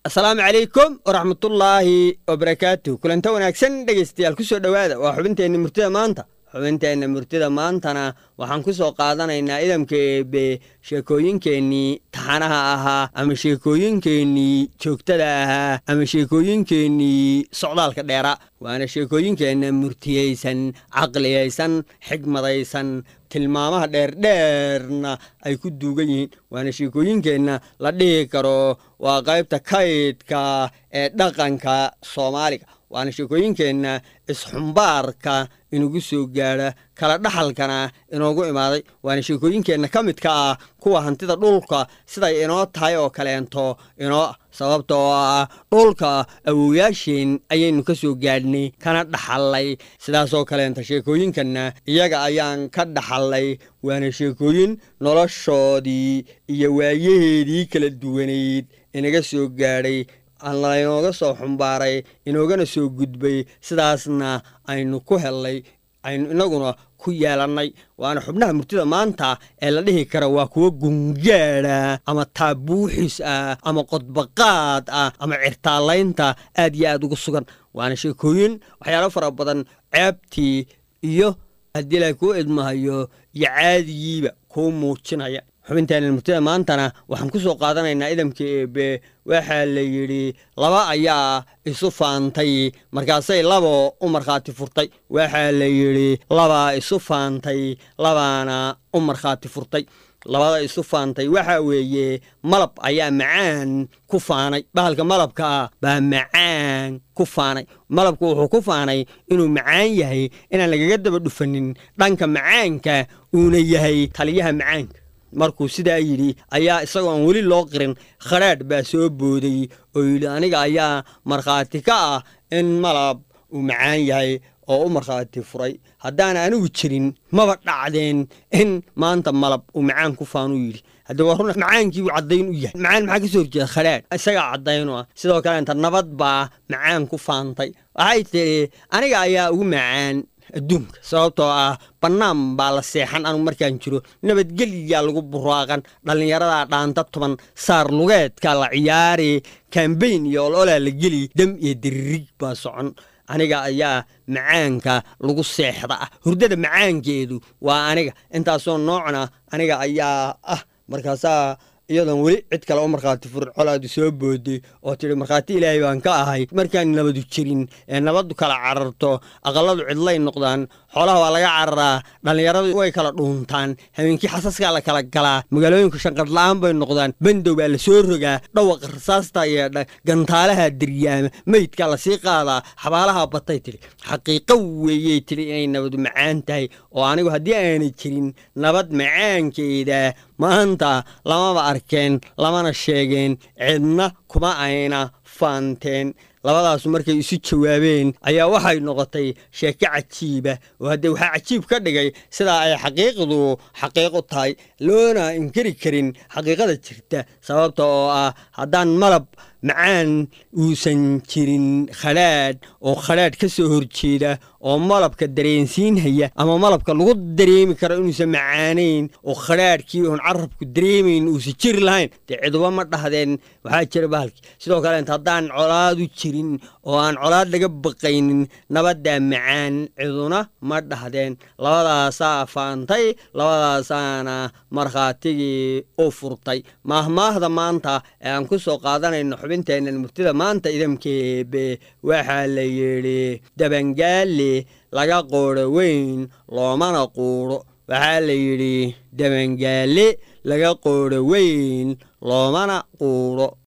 asalaamu calaykum waraxmatullaahi wabarakaatu kulanta wanaagsan dhegaystayaal ku soo dhowaada waa xubinteenna murtida maanta xubinteenna murtida maantana waxaan ku soo qaadanaynaa idamka eebe sheekooyinkeennii taxanaha ahaa ama sheekooyinkeennii joogtada ahaa ama sheekooyinkeennii socdaalka dheera waana sheekooyinkeenna murtiyeysan caqliyaysan xigmadaysan tilmaamaha dheerdheerna ay ku duugan yihiin waana sheekooyinkeenna la dhihi karo waa qaybta kaydka ee dhaqanka soomaaliga waana sheekooyinkeenna isxumbaarka inugu soo gaadha kala dhaxalkana inoogu imaaday waana sheekooyinkeenna ka midka ah kuwa hantida dhulka siday inoo tahay oo kaleento inoo ah sababta oo ah dhulka awowyaasheen ayaynu ka soo gaadhnay kana dhaxallay sidaasoo kaleenta sheekooyinkanna iyaga ayaan ka dhaxallay waana sheekooyin noloshoodii iyo waayaheedii kala duwanayd inaga soo gaadhay laynooga soo xumbaaray inoogana soo gudbay sidaasna aynu ku hellay aynu inaguna ku yeelannay waana xubnaha murtida maanta ee la dhihi kara waa kuwo gungaadha ama taabuuxis ah ama qodbaqaad ah ama cirtaalaynta aad iyo aad ugu sugan waana sheekooyin waxyaalo fara badan ceebtii iyo haddii la kuu idmahayo iyo caadigiiba kuu muujinaya xubinteena murtida maantana waxaan ku soo qaadanaynaa idamka eebe waxaa la yidhi laba ayaa isu faantay markaasay labo u markhaati furtay waxaa la yidhi labaa isu faantay labaana u markhaati furtay labada isu faantay waxaa weeye malab ayaa macaan ku faanay bahalka malabka ah baa macaan ku faanay malabku wuxuu ku faanay inuu macaan yahay inaan lagaga daba dhufanin dhanka macaanka uuna yahay taliyaha macaanka markuu sidaa yidhi ayaa isagoo aan weli loo qirin khadhaadh baa soo booday oo yidhi aniga ayaa markhaati ka ah in malab uu macaan yahay oo u markhaati furay haddaan anigu jirin maba dhacdeen in maanta malab uu macaan ku faanuu yidhi hadda waa run macaankiibuu caddayn u yahay macaan maxaa ka soo horjeeda khadhaadh isagaa caddayn u ah sidoo kaleenta nabad baa macaan ku faantay waxay tidhi aniga ayaa ugu macaan adduunka sababtoo ah bannaan baa la seexan anu markaan jiro nabadgelyaa lagu buraaqan dhallinyaradaa dhaanta tuban saar lugeedka la ciyaari kambayn iyo ololaa la geli dam iyo diririg baa socon aniga ayaa macaanka lagu seexda ah hurdada macaankeedu waa aniga intaasoo noocna aniga ayaa ah markaasaa iyadoon weli cid kale u markhaati furin colaadu soo booday oo tidhi markhaati ilaahay baan ka ahay markaan nabadu jirin ee nabaddu kala cararto aqalladu cidlay noqdaan xoolaha waa laga cararaa dhallinyaradu way kala dhuuntaan habeenkii xasaskaa la kala galaa magaalooyinku shanqadla'aan bay noqdaan bandow baa la soo rogaa dhawaqa rasaasta yeedha gantaalaha diryaama meydkaa lasii qaadaa xabaalaha batay tidhi xaqiiqo weeyey tidhi inay nabadu macaan tahay oo anigu haddii aanay jirin nabad macaankeeda maanta lamaba arkeen lamana sheegeen cidna kuma ayna faanteen labadaasu markay isu jawaabeen ayaa waxay noqotay sheeko cajiiba oo haddee waxaa cajiib ka dhigay sidaa ay xaqiiqdu xaqiiq u tahay loona inkari karin xaqiiqada jirta sababta oo ah haddaan malab macaan uusan jirin khadhaadh oo khadhaadh ka soo horjeeda oo malabka dareensiinhaya ama malabka lagu dareemi karo inuusan macaanayn oo khadhaadhkii oon carabku dareemayn uusan jiri lahayn dee ciduba ma dhahdeen waxaa jira bahalkii sidoo kaleent haddaan colaadu jirin oo aan colaad laga baqaynin nabaddaa macaan ciduna ma dhahdeen labadaasaa faantay labadaasaana markhaatigii u furtay maahmaahda maanta ee aan ku soo qaadanayno xubinteennan murtida maanta idamkeebe waxaa la yidhi dabangaale laga qoodho weyn loomana quudho waxaa la yidhi dabangaale laga qoodho weyn loomana quudho